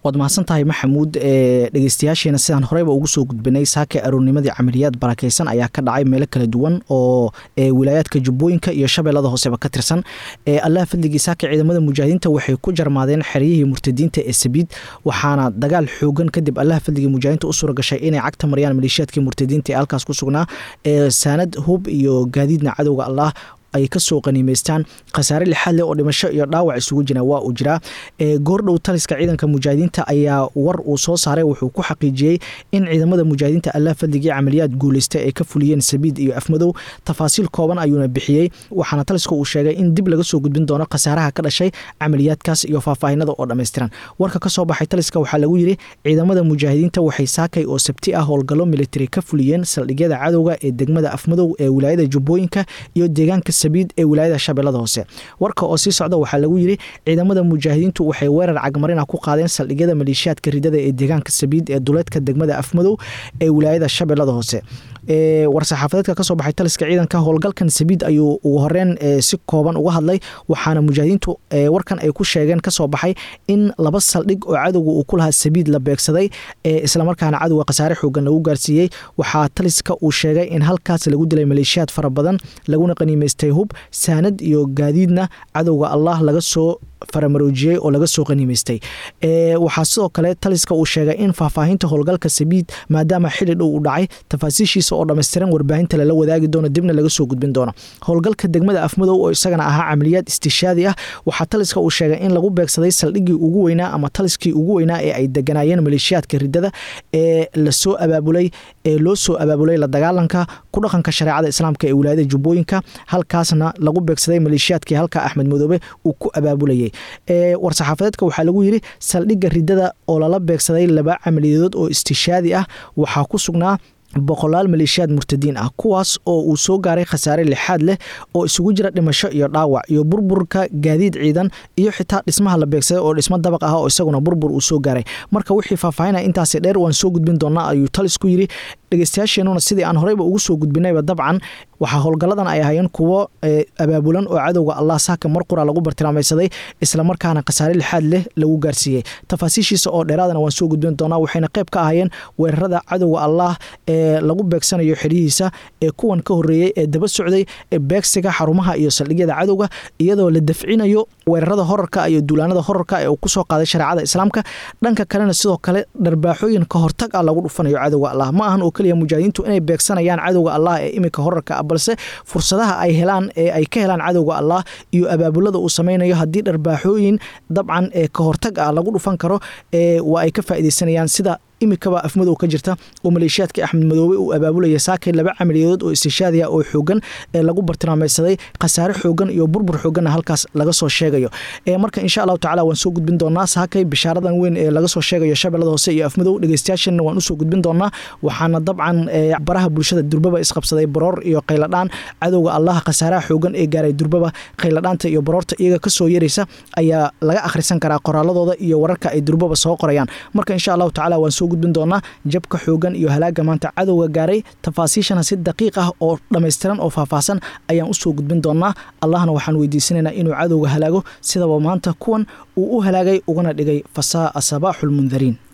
waad mahadsan tahay maxamuud dhegeystayaasheena sidaan horeyba ugu soo gudbinay saaka aroornimadii camaliyaad barakeysan ayaa ka dhacay meelo kala duwan oo wilaayaadka jubbooyinka iyo shabeellada hooseba ka tirsan allah fadligii saaka ciidamada mujaahidiinta waxay ku jarmaadeen xeryihii murtadiinta ee sabiid waxaana dagaal xoogan kadib allah fadligii mujaahidiinta u suura gashay inay cagta mariyaan maleeshiyaadkii murtadiinta ee halkaas ku sugnaa saanad hub iyo gaadiidna cadowga allah ay kasoo qaniimeystaan khasaare lixaad leh oo dhimasho iyo dhaawac isugu jira waa uu jiraa goordhow taliska ciidanka mujaahidiinta ayaa war uu soo saaray wuxuu ku xaqiijiyey in ciidamada mujaahidiinta allah fadligii camaliyaad guuleysta ay ka fuliyeen sabiid iyo afmadow tafaasiil kooban ayuuna bixiyey waxaana taliska uu sheegay in dib laga soo gudbin doono khasaaraha ka dhashay camaliyaadkaas iyo faahfaahinada oo dhammaystiran warka kasoo baxay taliska waxaa lagu yidhi ciidamada mujaahidiinta waxay saakay oo sabti ah howlgallo militari ka fuliyeen saldhigyada cadowga ee degmada afmadow ee wilaayada jubbooyinka iyo deegaanka ee wilaayada shabeellada hoose warka oo sii socda waxaa lagu yidhi ciidamada mujaahidiintu waxay weerar cagmarina ku qaadeen saldhigyada maleeshiyaadka ridada ee deegaanka sabiid ee duleedka degmada afmadow ee wilaayada shabeellada hoose war-saxaafadeedka kasoo baxay taliska ciidanka howlgalkan sabiid ayuu ugu horeen si kooban uga hadlay waxaana mujaahidiintu warkan ay ku sheegeen kasoo baxay in laba saldhig oo cadowga uu ku lahaa sabiid la beegsaday islamarkaana cadowga khasaare xoogan lagu gaarsiiyey waxaa taliska uu sheegay in halkaas lagu dilay maleeshiyaad fara badan laguna qaniimeystay hub saanad iyo gaadiidna cadowga allah laga soo faramaroojiyey oo laga soo qaniimeystay waxaa sidoo kale taliska uu sheegay in faahfaahinta howlgalka sabiid maadaama xili dhow u dhacay tafaasiishiisa oo dhammaystiran warbaahinta lala wadaagi doono dibna laga soo gudbin doono howlgalka degmada afmadow oo isagana ahaa camaliyaad istishaadi ah waxaa taliska uu sheegay in lagu beegsaday saldhiggii ugu weynaa ama taliskii ugu weynaa ee ay deganaayeen maleeshiyaadka ridada ee lasoo abaabulay ee loo soo abaabulay la dagaalanka ku dhaqanka shareecada islaamka ee wilaayada jubbooyinka halkaasna lagu beegsaday maleeshiyaadkii halka axmed madoobe uu ku abaabulayay war-saxaafadeedka waxaa lagu yidhi saldhigga ridada oo lala beegsaday laba camaliyadood oo istishaadi ah waxaa ku sugnaa boqolaal maleeshiyaad murtadiin ah kuwaas oo uu soo gaaray khasaare lixaad leh oo isugu jira dhimasho iyo dhaawac iyo burburka gaadiid ciidan iyo xitaa dhismaha la beegsaday oo dhismo dabaq ah oo isaguna burbur uu soo gaaray marka wixii faahfaahinaya intaasi dheer waan soo gudbin doonaa ayuu talisku yidhi dhegeystayaasheenuna sidii aan horeyba ugu soo gudbinayba dabcan waxaa howlgalladan ay ahaayeen kuwo abaabulan oo cadowga allah saaka mar qura lagu bartilmaamaysaday islamarkaana khasaare lixaad leh lagu gaarsiiyey tafaasiishiisa oo dheeraadana waan soo gudbin doonaa waxayna qayb ka ahaayeen weerarada cadowga allah ee lagu beegsanayo xeryihiisa ee kuwan ka horeeyey ee daba socday beegsiga xarumaha iyo saldhigyada cadowga iyadoo la dafcinayo weerarada horarka iyo duulaanada horarka ee uu kusoo qaaday shareecada islaamka dhanka kalena sidoo kale dharbaaxooyin ka hortag ah lagu dhufanayo cadowga allah ma ahan oo keliya mujaahidiintu inay beegsanayaan cadowga allah ee iminka horarka ah balse fursadaha ay helaan ee ay ka helaan cadowga allah iyo abaabulada uu sameynayo haddii dharbaaxooyin dabcan ee ka hortag ah lagu dhufan karo waa ay ka faaideysanayaan sida imikaba afmadow ka jirta oo maleeshiyaadka axmed madoobe uu abaabulaya saakay laba camaliyadood oo istishaadiya oo xoogan ee lagu bartilmaamaysaday khasaare xoogan iyo burbur xooganna halkaas laga soo sheegayo marka insha allahu tacala waan soo gudbin doonaa saakay bishaaradan weyn ee laga soo sheegayo shabeellada hoose iyo afmadow dhegeystayaashana waan usoo gudbin doonaa waxaana dabcan baraha bulshada durbaba isqabsaday baroor iyo qayladhaan cadowga allah khasaaraha xoogan ee gaaray durbaba qayladhaanta iyo baroorta iyaga kasoo yaraysa ayaa laga akhrisan karaa qoraaladooda iyo wararka ay durbaba soo qorayaan marka insha allahu tacala waan soo gudbin doonaa jabka xoogan iyo halaaga maanta cadowga gaaray tafaasiishana si daqiiq ah oo dhammaystiran oo faahfaahsan ayaan usoo gudbin doonaa allahna waxaan weydiisanaynaa inuu cadowga halaago sidaba maanta kuwan uu u halaagay ugana dhigay fasaa sabaaxu lmundariin